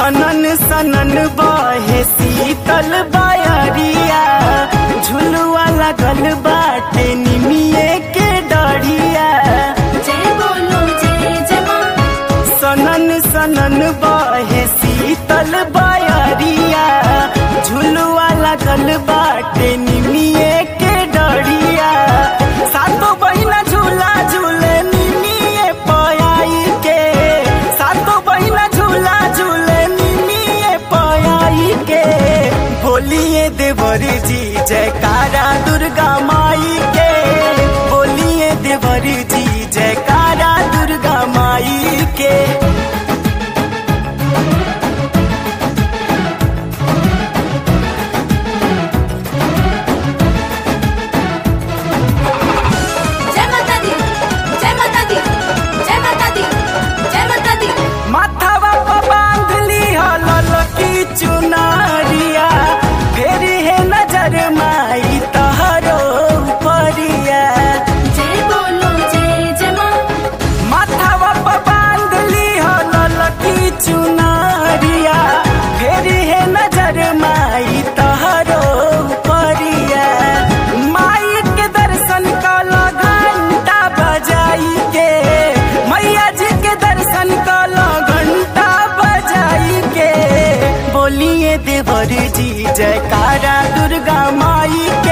सनन सनन बहे शीतल बायरिया झुलुआ लगल बाटे निमिये के डढ़िया जय बोलो जय जय माँ सनन सनन बहे शीतल बायरिया झुलुआ लगल बाटे निमिये के डढ़िया सातो बहिना झूला झूले निमिये पयाई के सातो बहिना झूला झूले निमिये पयाई के बोलिए देवर जी जयकारा दुर्गा माई के बोलिए देवर जी जयकारा दुर्गा माई के जय माता दी जय माता दी जय माता दी जय माता दी माथावा पर बांध ली हलल की चुनारिया फेर है नजर माई तहरो परिया जय बोलो जय जय माँ माथावा पर बांध ली हलल की चुनारिया फेर है नजर माई तहरो परिया माई के दर्शन कला घंटा बजाई के मैया जी के दर्शन कला घंटा बजाई के बोलिए देवर जी जयकारा दुर्गा माई